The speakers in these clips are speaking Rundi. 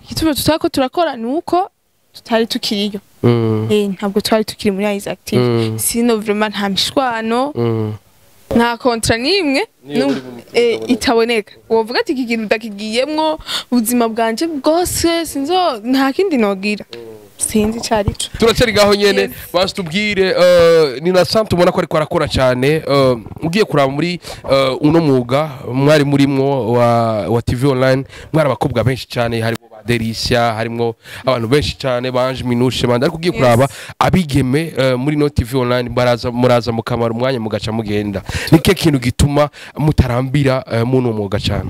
igituma tutariko turakora ni uko tutari tukiriyo Mm. Eh, ntabwo twari tukiri muri Isaac TV Mm. sino vraiment nta mishwano Mm. nta kontra n'imwe Niyo nu- uri mu eh, itaboneka. itaboneka wovuga ati iki kintu ndakigiyemwo ubuzima bwanje bwose sinzo nta kindi nogira sinzi ico arico turacyari ngaho nyene Yes. basi tubwire eh, ni na sante ubona ko ariko arakora cyane eh, ugiye kuraba muri eh, uno mwuga mwari murimwo wa, wa tv online mwari abakobwa benshi cyane harimo ba derisha harimo abantu benshi cyane banje minushe bandi ariko ugiye Yes. kuraba abigeme eh, muri no tv online baraza muraza mukamara umwanya mugaca mugenda nike kintu gituma mutarambira eh, muno mwuga cyane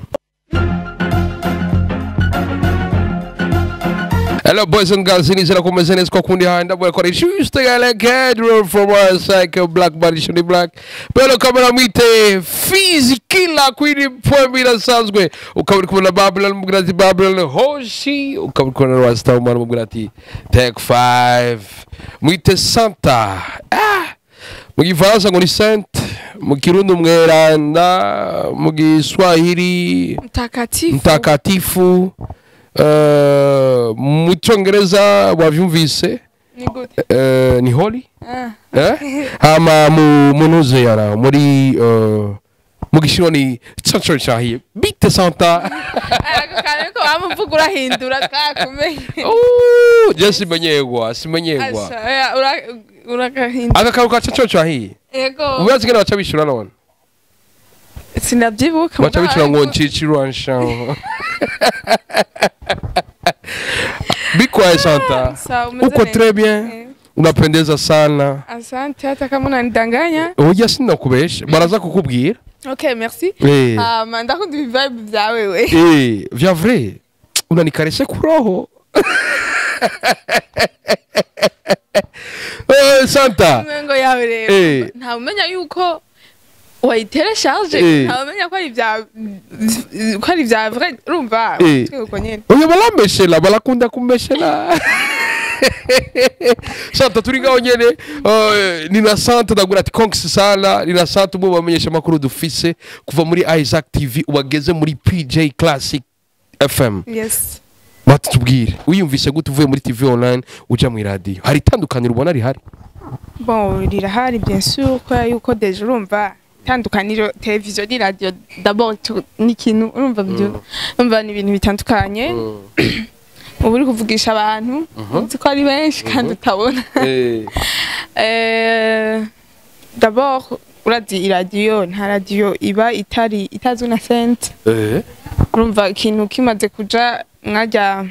Hello boys and girls, inizira kumeze neza kwa kundi haya ndabwo yakora juste yale cadro from our cycle black body shuni black pero kamera mwite fizi kila kwini poemi inasanzwe ukaba uri kubona Babylon mubwira ati Babylon hoshi ukaba uri kubona Rasta umwana mubwira ati take five mwite Santa ah mu gifaransa ngo ni Saint mu kirundi umweranda mu giswahili mtakatifu mtakatifu uh, mu cyongereza wavyumvise ni gute uh, ni holy ah. eh? hama mu munuze yara muri uh, mu gishinwa ni caco cahiye bite santa ariko kandi ko wamuvuga urahindura twakumenye Uh, je simenyegwa simenyegwa Asha, oya, ura- uragahindura aka kantu ka caco cahiye yego ubazi ngene baca bishura none sinabyibuka baca mugabo bishura ngo ariko- ncicirwansha bikwaye santa Sawa, umeze uko neza. très bien Eh, unapendeza sana asante hata kama unanidanganya Oya sinakubesha baraza kukubwira okay merci Eh. hama ndakunda ibivibe bya wewe Eh, vya vrai unanikarese kuroho Eh, santa ngo yawe rero Eh. nta umenya yuko wayitere charge Eh. nta umenya ko ari ibya ko ari ibya vrai urumva Eh. twego nyene oya barameshela barakunda kumeshela santa turi ngaho nyene eh, ni na santa ndagura ati konks sala ni na santa umwe mu bamenyesha amakuru dufise kuva muri isaac tv wageze muri pj classic fm yes batutubwire wiyumvise gute uvuye muri tv online uja mu radio hari itandukaniro ubona rihari bon rirahari bien sûr kubera yuko deje urumva itandukaniro televiziyo ni radio d'abord tu- ni ikintu urumva byo urumva ni ibintu bitandukanye uba uri kuvugisha abantu uzi ko ari benshi kandi utabona Eh, Eh, d'abord urazi iradiyo nta radiyo iba itari itazwi na sente eh, urumva ikintu kimaze kuja mwajya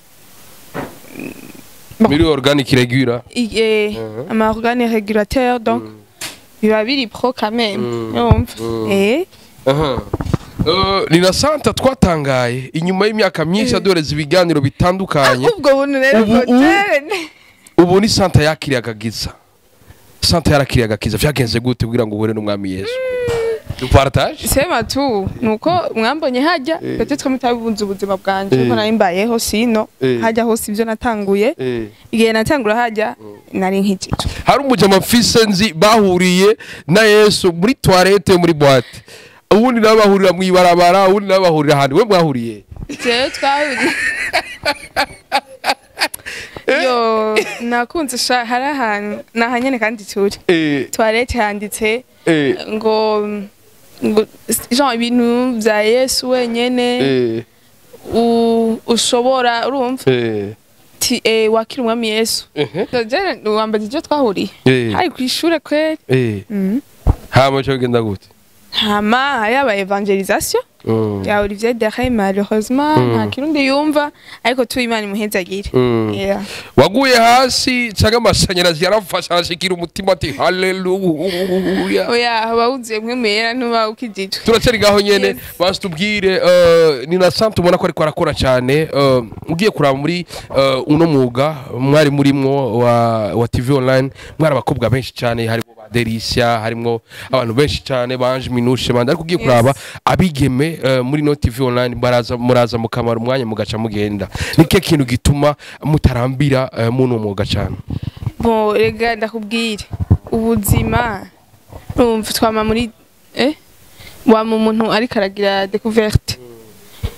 muri organic regular euh, ama organe régulateur donc biba biri pro quand même Mm. urumva Mm. eh Aha. Eh, ni na santa twatangaye inyuma y'imyaka myinshi adoreza ibiganiro bitandukanye ubwo buntu rero Ubu- ngo ubu- jene ubu ni santa yakiriye agakiza santa yarakiriye agakiza vyagenze gute kugira ngo uhure n'umwami yesu dupartage sema tu nuko mwambonye hajya Eh. peut-être mutabunze ubuzima bwanje Eh. kuko nari mbayeho sino Eh. hajya hose ibyo natanguye igihe natangura hajya nari nk'igico hari umujama mfise nzi bahuriye na yesu muri toilette yo muri boîte ubundi nabo bahurira mu ibarabara ubundi nabo bahurira ahantu we mwahuriye jewe twahuriye yo nakunze sha hari ahantu ni ahanyene kandi turi Eh, toilette handitse eh, ngo ngo genre ibintu vya yesu wenyene eh, u- ushobora urumva eh, ti eh, wakira umwami yesu ehe, So, je wambaza ivyo twahuriye eh, hari kw'ishure kweri eh. Mhm. hama cyo genda gute hama hari aba evangelisation Mm, ya Olivier Deray malheureusement Mm. nta kirundi yumva ariko tu imana imuhezagire mm. Yeah. waguye hasi cyangwa amashanyarazi yarafasha arashikira umutima ati haleluya oya haba wuzuye mwe mera ntuba ukijijwe turacyari ngaho nyene Yes. basi tubwire eh, ni na santa ubona ko ariko arakora cyane eh, ugiye kuraba muri eh, uno mwuga mwari murimwo wa, wa tv online mwari abakobwa benshi cyane harimo ba derisha harimo abantu benshi cyane banje minushe bandi ariko ugiye Yes. kuraba abigeme eh, muri no tv online baraza muraza mukamara umwanya mugaca mugenda nike kintu gituma mutarambira eh, muno mwuga cyane bon rega ndakubwire ubuzima urumva twama muri eh wama umuntu ariko aragira découverte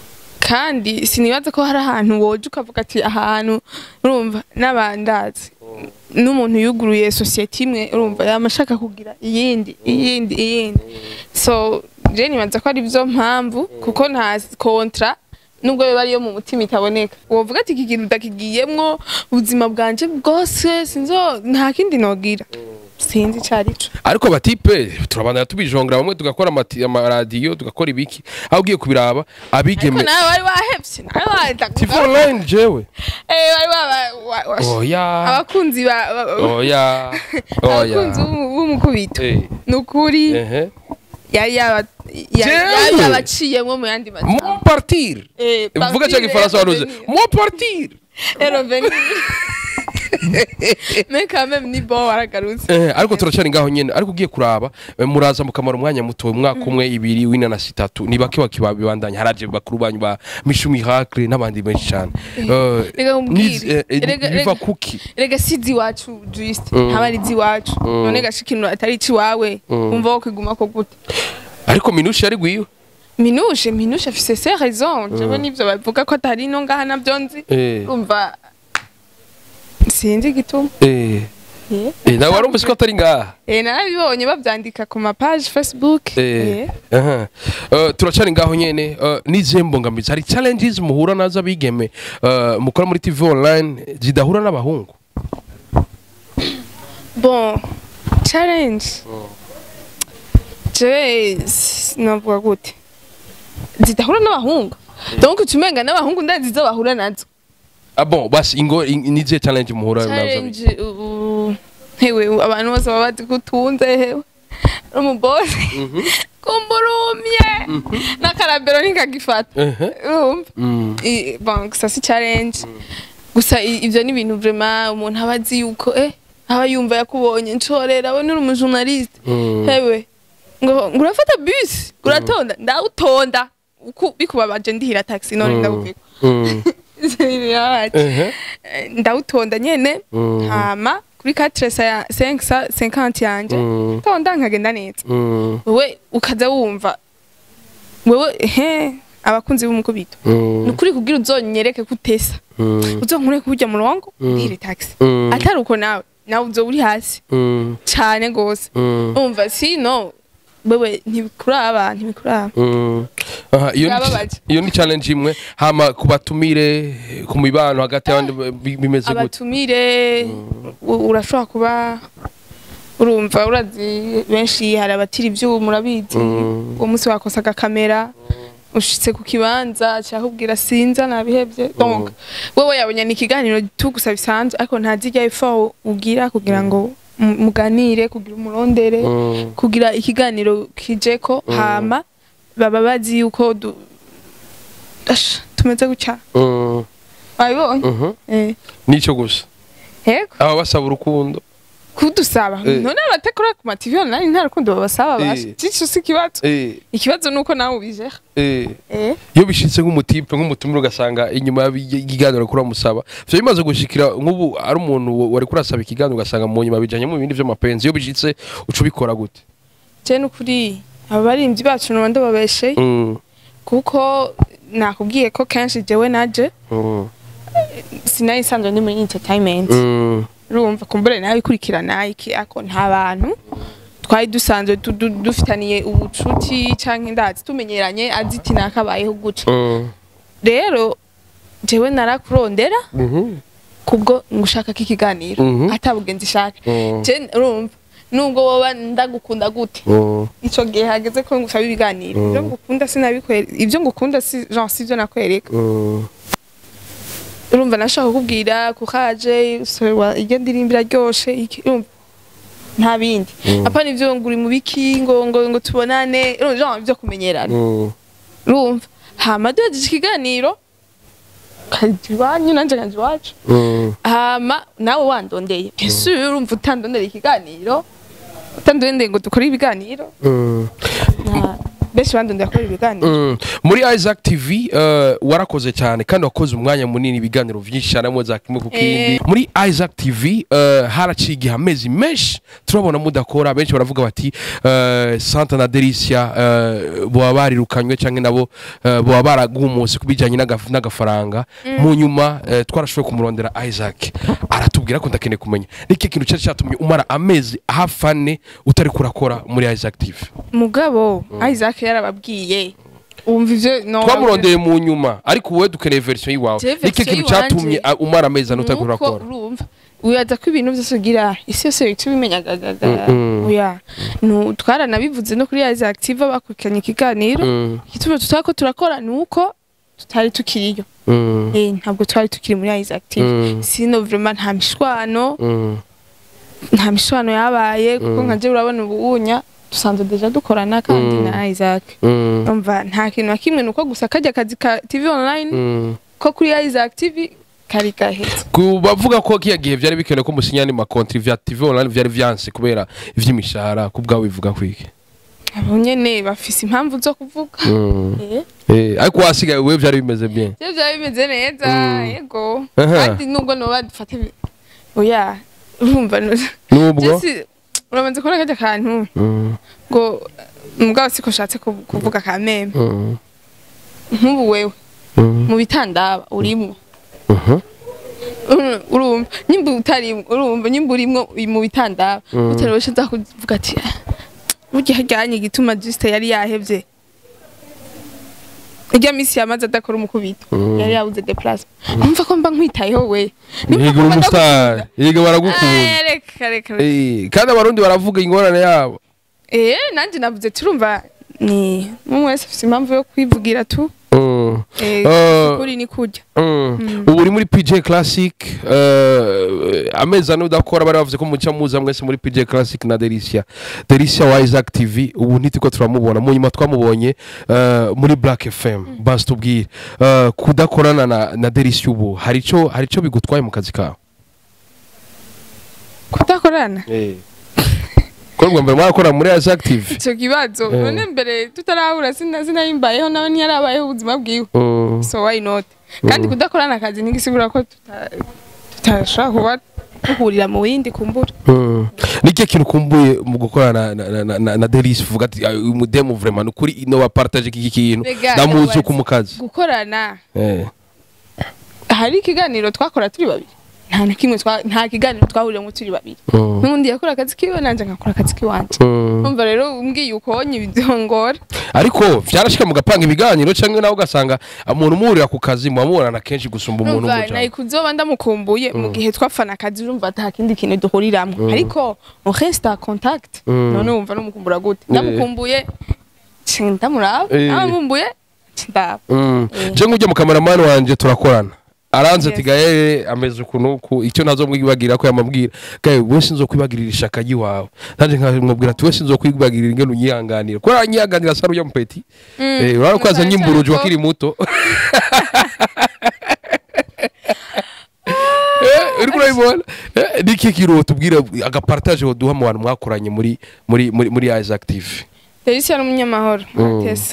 kandi sinibaza ko hari ahantu woje ukavuga ati ahantu urumva n'abandazi n'umuntu yuguruye sosiyete imwe urumva yama ashaka kugira iyindi iyindi iyindi so je nibaza ko ari byo mpamvu kuko nta kontra nubwo biba ariyo mu mutima itaboneka wovuga ati iki kintu ndakigiyemwo ubuzima bwanje bwose sinzo nta kindi nogira sinzi ico arico ariko batipe turabandana tubijongera bamwe tugakora amati- amaradiyo tugakora ibiki aho ugiye kubiraba ariko abigeme nawe wari wahevye nawe wahita tifu online jewe Eh, wari waba- wa- wa- oya abakunzi ba- ba- ba- oya abakunzi oya b'umu- b'umukubito Eh, ni ukuri ehe. yari yaba- yari Jewe. yari yabaciyemwo mu yandi mon majambo partir Eh, vuga partir cyangwa igifaransa et waruze revenir. mon partir Et revenir. mais quand même ni bon waragarutse Eh, ariko turacari ngaho nyene ariko ugiye kuraba eh, muraza mukamara umwanya muto umwaka umwe ibiri w'inanasi itatu ni bake bakibabibandanya haraje bakuru banyu ba mishu miracle n'abandi benshi cyane Eh, Reka nkubwire. niz- eh, eh, Rega- biva rega. kuki rega si iziwacu juste Mm. ntaba ari iziwacu Mm. none gashi ikintu atari iciwawe Mm. wumva wo kwiguma ko gute ariko minushi yari gwiwe minushe minushe afise se raison jewe nivyo bavuga ko atari no ngaha navyo nzi Eh, umva sinzi igituma eh, Eh. eh, nawe warumvise ko atari ngaha Eh, narabibonye bavyandika ku mapage facebook Eh, Eh. aha. Eh, turacari ngaho nyene eh, n'izihe mbogamizi hari challenges muhura nazo abigeme eh, mukora muri tv online zidahura n'abahungu bon challenge jewe s- navuga gute zidahura n'abahungu donc ucumenga n'abahungu ndazi zo bahura nazo ah bon basi ingo in- nizihe challenge muhura nazo abigeme? challenge ubu hewe abantu bose baba bazi ko utunze hewe umubose kumburumye n'akarabero ntikagifata Ehe. urumva Mm. I- bon gusa si challenge gusa i- ivyo ni ibintu vraiment umuntu aba azi yuko eh aba yumva yakubonye ncorera we nuri umujournaliste Mm. hewe ngo ngo urafata bus uratonda ndawutonda uku bikubabaje ndihira taxi none Mm. ndabuvika Mm. Ehe. ndawutonda nyene Mm. hama kuri 4 sa 5 sa 50 yanje Mm. tonda nkagenda neza Mm. wewe ukaza wumva wewe he abakunzi b'umukubito Mm. nukuri kugira uzonyereke kutesa Mm. uzonkure kurya murongo Mm. ndihire taxi Mm. atari uko nawe nawe uzoba uri hasi Mm. cane gose Mm. umva sino wewe ntibikuraba ntibikuraba Mm. Aha, iyo ni- Birababaje. iyo ni challenge imwe hama kubatumire ku mibano hagati y'abandi bi- bimeze gute abatumire u- urashobora kuba urumva urazi benshi hari abatira ivyuma urabizi Mm. uwo munsi wakosaga kamera ushitse ku kibanza cyakubwira sinza nabihevye donc wewe yabonye ni ikiganiro tugusa bisanzwe ariko ntazijya effort ugira kugira ngo mu- muganire kugira umurondere Mm. kugira ikiganiro kijeko hama baba bazi yuko du- Ash, tumeze gutya Mm. wabibonye Mhm. eh nico gusa yego aba basaba urukundo kudusaba Eh. none abatekora ku mativi online nta rukundo babasaba basha Eh. cico si ikibazo Eh, ikibazo nuko nawe ubijera eh. eh iyo bishitse nk'umutipe nk'umutumire ugasanga inyuma y'ikiganiro kuri musaba vyo bimaze gushikira nk'ubu ari umuntu wa- wari kurasaba ikiganiro ugasanga mu nyuma bijanye mu bindi vy'amapenzi iyo bishitse uca ubikora gute je nukuri abarimvyi bacu noba ndababesheye Mm. kuko nakubwiye ko kenshi jewe naje Mm. sinari nsanzwe ndi muri entertainment Mm. urumva kumbure nawe ikurikirana iki ako nta bantu twari dusanzwe du- du- dufitaniye ubucuti canke ndazi tumenyeranye azi iti nakabayeho guca Mm. rero jewe narakurondera Mhm. kubwo ngushaka ko ikiganiro Mhm. atabugenzi ishaka Mm. je urumva nubwo woba ndagukunda gute Mm. ico gihe hageze ko ngusaba ibiganiro ivyo ngukunda sinabikwereka ivyo ngukunda si genre sivyo nakwereka Mm. urumva nashaka kukubwira kukaje iryo ndirimbo iraryoshe iki urumva nta bindi apana ivyo ngo uri mu biki ngo ngo ngo tubonane urumva genre ivyo kumenyerana Mm. urumva hama duhejeje ikiganiro kaja iwanyu nanje kaja iwacu Mm. hama nawe wandondeye ese urumva utandondera ikiganiro utandondeye ngo dukore ibiganiro Mm. nta benshi bandondera gukora ibiganiro Mm. muri Isaac TV uh, warakoze cyane kandi wakoze umwanya munini ibiganiro byinshi cyane mu za kimwe ku kindi Eh. muri Isaac TV uh, haraciye igihe amezi menshi turabona mudakora benshi baravuga bati uh, Santa na Delicia uh, boba barirukanywe cyangwa nabo uh, boba baragumutse kubijyanye n'agaf- n'agafaranga mu nyuma uh, twarashoboye kumurondera Isaac aratubwira ko ndakeneye kumenya niki kintu cyari cyatumye umara amezi hafi ane utari kurakora muri Isaac TV mugabo Isaac yarababwiye wumva ivyo no twamurondeye mu nyuma ariko wowe dukeneye verisiyo y'iwawe Je niki version kintu cyatumye y'iwanje. uh, umara amezi ane utari nuko kurakora urumva wibaza ko ibintu byose ugira isi yose bihita ubimenyagaga Mm, mm. oya Nu- twaranabivuze no kuri Isaac TV bakurikiranye ikiganiro Mm, igituma tutariko turakora ni uko tutari tukiriyo mm, Eh, ntabwo twari tukiri muri Isaac TV Mm. sino vraiment nta mishwano mm, nta mishwano yabaye kuko Mm. nka je urabona ubunya dusanzwe deja dukorana kandi Mm. na Isaac mm, umva nta kintu na kimwe nuko gusa kajya akazi ka TV online mm. ko kuri Isaac TV kari gahetse ku bavuga ko kiya gihe byari bikenewe ko musinya ni makontri vya TV online byari vyanse kubera ivy'imishahara ku bwawe bivuga kwiki abo nyene bafise impamvu zo kuvuga Mm. Eh, Eh, ariko wasigaye wewe byari bimeze bien je byari bimeze neza Mm. yego Aha. kandi nubwo noba dufate oya urumva no- nubwo Jesse, urabanza kubona kajya kantu Mm, ngo mugabo siko nshatse kuv- kuvuga ka meme mm, nk'ubu wewe mm, mu bitandaba urimwo mhm, Uru- urumva nyimba utarimwo urumva nyimba urimwo uri mu bitandaba Mm. utarabasha nza kuvuga ati "Ah, burya hajyanye igituma juste yari yahevye irya misi yamaze adakora umukubito Mm. yari yabuze deplacement numva ko mba nkwitayeho we yiga uri umustar yiga baragukunda Eh, reka reka reka. Eh, kandi abarundi baravuga ingorane yabo eh nanjye navuze turumva ni umwe wese afite impamvu yo kwivugira tu Mm. eh Uh, kuri ni kujya Mm. ubu uri muri PJ Classic uh, amezi ane udakora bari bavuze ko muca muza mwese muri PJ Classic na Delicia Delicia wa Isaac TV ubu ntitiko turamubona mu nyuma twamubonye uh, muri Black FM basi tubwire uh, kudakorana na, na Delicia ubu hari ico hari ico bigutwaye mu kazi kawe kudakorana ko rwa mbere mwarakora muri Isaac TV icyo kibazo Eh. none mbere tutarahura sina sinayimbayeho nawe ntiyarabayeho ubuzima bwiwe Mm. so why not kandi kudakorana akazi ntigisigura ko tuta- tutashobora kuba duhurira mu yindi kumbura Mm. Niki kintu kumbuye mu gukorana na, na, na, na, na Delicia uvuga ati "Ah, uyu mudemu vraiment nukuri no bapartage iki kintu Rega, ndamuzi ndabaza. uko mu kazi gukorana eh hari ikiganiro twakora turi babiri nta na kimwe twa- nta kiganiro twahuriyemo turi babiri Mm. n'ubundi yakora akazi kiwe nanjye nkakora akazi kiwanje Mm. umva rero umbwiye ukonye ibidongora ariko vyarashika mugapanga ibiganiro canke nawe ugasanga umuntu umuhurira ku kazi muba mubonana kenshi gusumba umuntu numva w'umujambo nayi kuzoba ndamukumbuye mu gihe twafana akazi urumva ata kindi kintu duhuriramwo ariko on reste en contact Mm. none wumva numukumbura gute Eh. ndamukumbuye nci ndamuraba Eh. namumbuye nci ndaba Mm. Eh. je ngujya mu kameramani wanje turakorana aranze Yes. ati gaye ameze ukuntu uku icyo nazomwibagira ko yamabwira gaye we sinzokwibagirira ishaka ry'iwawe nanje nkamubwira ati we sinzokwibagirira ingene unyihanganira kuko aranyihanganira sari ujya mupeti Mm. Eh, urabona ko yazanye Cyane imburuju ko- wakiri muto Eh, uriko urabibona Eh, niki kiro tubwira agapartage woduha mu bantu mwakoranye muri muri muri muri Isaac TV Delisia n'umunyamahoro Mm. Atesa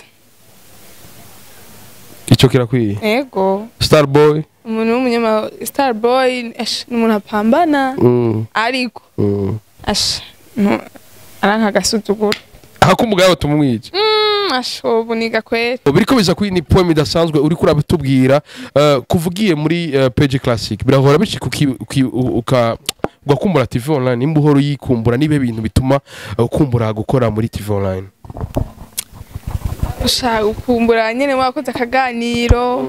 icyo kirakwiye ego Starboy umuntu w'umunyamahoro Starboy ash ni umuntu apambana mm. ariko mm. ash no aranka agasuzuguro ahakumugabo tumwica Mm, ash ubu niga kwera biriko biza kuri ni poem idasanzwe uriko urabitubwira uh, kuvugiye muri uh, page classic birahora bishika uki- uki- u- uka ugakumbura TV online nimba uhora uyikumbura nibe bintu bituma uh, ukumbura gukora muri TV online ushaka ukumbura nyene wakoze akaganiro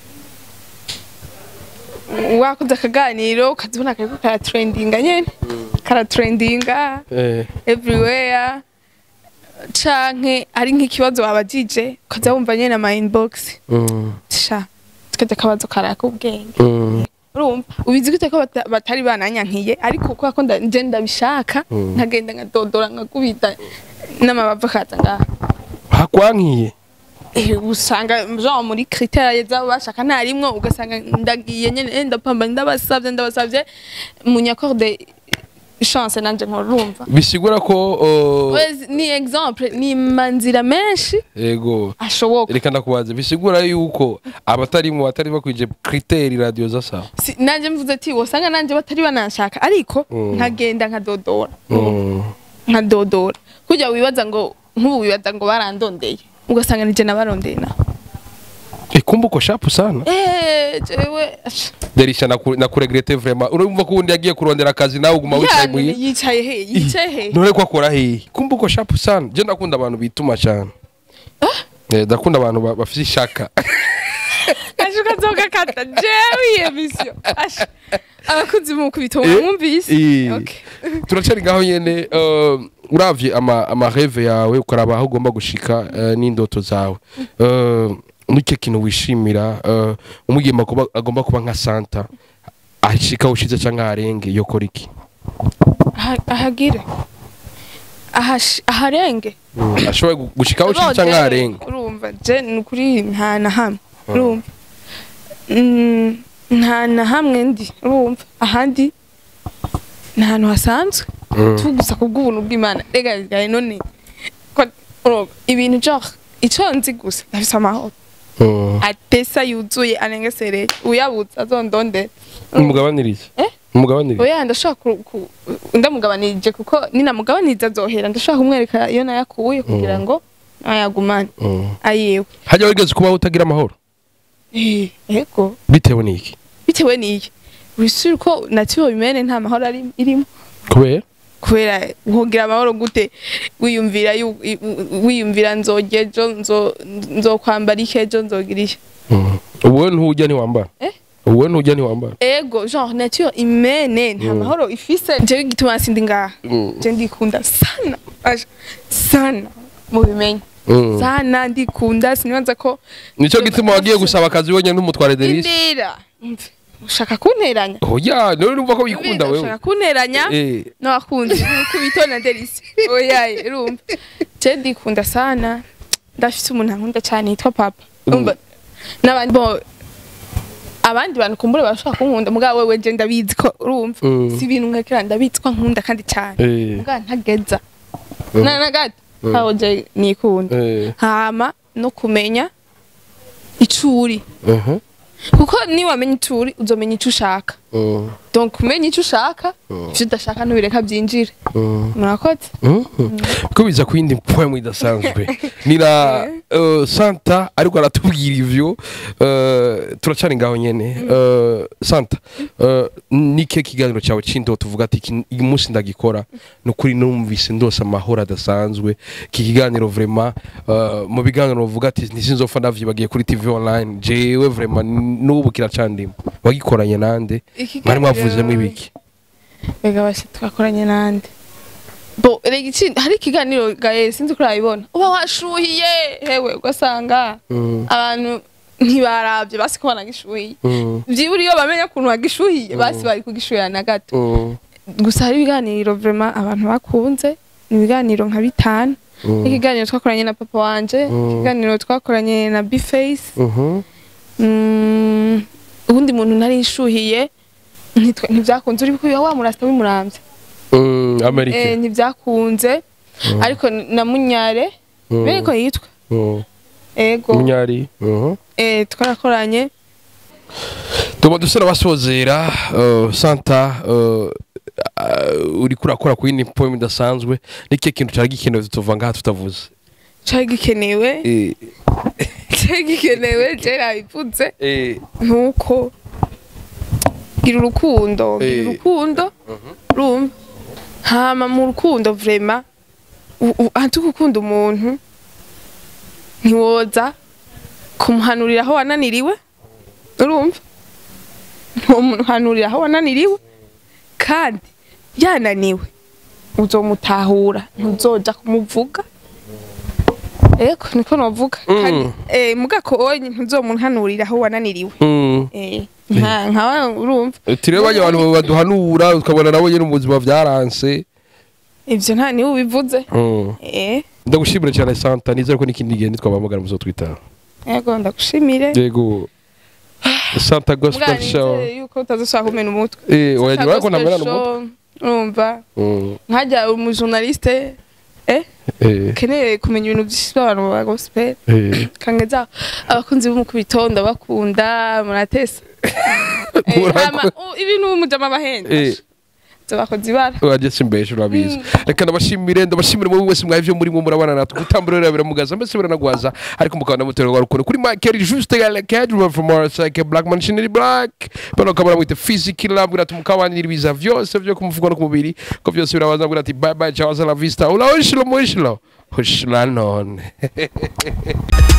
wakoze akaganiro ukazibona kariko karatrendinga nyene karatrendinga eh, everywhere canke ari nk'ikibazo wabajije ukaza wumva nyene ama inbox mm, sha tukaja akabazo karaka ubwenge mm, urumva ubizi gute ko bata- batari bananyankiye ariko kubera ko nda- nje ndabishaka Mm. nkagenda nkadodora nkakubita n'amabavu akaza ngaha hakwankiye Eh, usanga genre muri critère zabo bashaka ntarimwo ugasanga ndagiye nyene eh, ndapamba ndabasavye ndabasavye munyakorde chance nanje nkorumva bisigura ko uh, Wezi- ni exemple ni manzira menshi yego ashoboka reka ndakubaza bisigura yuko abatari mu batari bakwije criteri radio zasa Si- nanje mvuze ati wosanga nanje batari bananshaka ariko Mm. nkagenda nkadodora mm. nkadodora kujya wibaza ngo nk'ubu wibaza ngo barandondeye ugasanga nije nabarondeye naho ikumbuko sharp sana Eh, jewe ash- derisha naku- nakuregrete vraiment urumva ko undi yagiye kurondera akazi nawe uguma wicaye yani, muyi yicaye he yicaye he none ko akora hehe kumbuko sharp sana je ndakunda abantu bituma cyane Eh, ndakunda abantu ba- bafite ishaka ashuka zoga kata jewe iyo mission ash abakunzi mu kubito Eh, mwumvise eh. okay turacari ngaho nyene uh, uravye ama, ama rêve yawe ukaraba aho ugomba gushika uh, n'indoto zawe uh, nicyo kintu wishimira uh, umugimba kuba agomba kuba nka santa ashika ushize canke aharenge yokora iki Aha- ahagire Ahash- aharenge mm. ashobora gu- gushika aho ushize canke aharenge urumva je ni ukuri nta na hamwe urumva Mm, nta na hamwe ndi urumva ahandi ni ahantu hasanzwe Mm. tu gusa kubw'ubuntu bw'imana rega gaye none ko urumva ibintu genre ico nzi gusa ndafise amahoro Mm. atesa yuzuye anengesereye uyabuze azondondera umugabanirize Eh? umugabanirize oya ndashaka ku- ku- ndamugabanirije kuko ninamugabaniriza azohera ndashaka kumwereka iyo nayakuye kugira ngo ayagumane Mm. ayewe hajya wigeze kubaho utagira amahoro Eh, ego bitewe n'iki bitewe n'iyi wisuri ko natiyo bimene nta mahoro ari- irimo kubera kubera nkugira amahoro gute wiyumvira yu- i- u- wiyumvira nzogya ejo nzo- nzokwambara iki ejo nzogira iki Mm. ubuwe ntujya ntiwambara Eh? ubuwe ntujya ntiwambara ego genre nature imene nta mahoro ifise jewe gituma sindi ngaha Mm. je ndikunda sana Aja, sana mubimenye Mm. sana ndikunda sinibaza ko nicyo gituma wagiye gusaba akazi wenyine n'umutware derisi indira Umve, ushaka kunteranya oya niwe numva ko wikunda wewe ushaka kunteranya Eh. n'abakunzi kubito na delisi oyaye urumva je ndikunda sana ndafise umuntu ankunda cyane yitwa papa urumva n'abandi bo abandi bantu kumbure barashobora kunkunda mugabo wewe je ndabizi ko urumva Mm. si ibintu nkakira ndabizi ko nkunda kandi cyane Eh. mugabo ntageza na na gato ntaho je nikunda Eh. hama no kumenya icuri Mhm. kuko niwamenya icuri uzomenya ico ushaka Mm. donc kumenya icyo ushaka ivyo udashaka ntubireka byinjire Mm. murakoze Mhm. ko biza ku yindi poemu idasanzwe nira uh, santa ariko aratubwira ivyo uh, turacari ngaho nyene uh, santa uh, nike kiganiro cyawe c'indoto tuvuga ati "Iki- uyu munsi ndagikora ni ukuri numvise ndose amahoro adasanzwe iki kiganiro vraiment uh, mu biganiro uvuga ati ntisinzopfa ndavyibagiye kuri tv online jewe vraiment n'ubu kiracandimo wagikoranye nande mwari mwavuzemo ibiki rega basi twakoranye nande bo rega iki hari ikiganiro gaye sinzi ko urabibona uba washuhiye hewe ugasanga Mm. abantu ntibarabye basi ko banagishuhiye Mm. byibura iyo bamenya ukuntu wagishuhiye basi bari kugishuhira na gato Mm. gusa hari ibiganiro vraiment abantu bakunze ni ibiganiro nka bitanu Mm. ikiganiro twakoranye na papa wanje Mm. ikiganiro twakoranye na bface Mhm. Mm, ubundi muntu nari nshuhiye ntitwa- ntibyakunze uri kuya wa murasta w'imurambye Mm, eh, Amerika. ntibyakunze ariko na munyare Mm. bene ko yitwa Mm. ego Munyari. Mhm. eh, twarakoranye Tuma dusera basozera uh, Santa uh, uh, uri kurakora ku yindi poem idasanzwe niki kintu cyari gikenewe tuva ngaha tutavuze. cari gikenewe Eh cari gikenewe je nabivuze eh nkuko gira urukundo gira Eh. urukundo rumva hama mu rukundo vrema anti gukunda umuntu ntiwoza kumuhanurira aho wananiriwe urumva ntiwomuhanurira aho wananiriwe kandi yananiwe uzomutahura ntuzoja kumuvuga eko niko novuga Mm. kandi eh, mugako onye ntuzomuhanurira aho wananiriwe mm. Eh, nka nka urumva Tire bajya abantu baduhanura ukabona nabo nyene mu buzima byaranse. ivyo nta niwe ubivuze Mm. eh Ndagushimira cyane Santa nizere ko n'ikindi gihe nitwabamugana muzo twita. yego ndagushimire Yego. Santa Gospel Muganirize Show. yuko utazashaka kumena umutwe Eh, oya Santa nyuma ko Gospel ntamera Show, n'umutwe. urumva Mm. nkajya umujournaliste eh Eh. keneye kumenya ibintu by'abantu ba gospel Eh. kangeza abakunzi b'umukubito ndabakunda muratesa Eh, Murako- hama, u- ibintu mujama bahenda Eh. bakoze ibara wagetse imbere urabizi reka ndabashimire ndabashimire muri wese mwabyo muri mwe murabana natwe gutambura rero biramugaza mbese biranagwaza ariko mukaba namutera wa rukundo kuri Michael juste ya like Edward from our side Black Machinery Black bano kabara mwite physical love gira tumukabanira ibiza byose byo kumuvuga no ku mubiri ko byose birabaza ngira ati bye bye ciao hasta la vista ula ushilo mushilo ushila none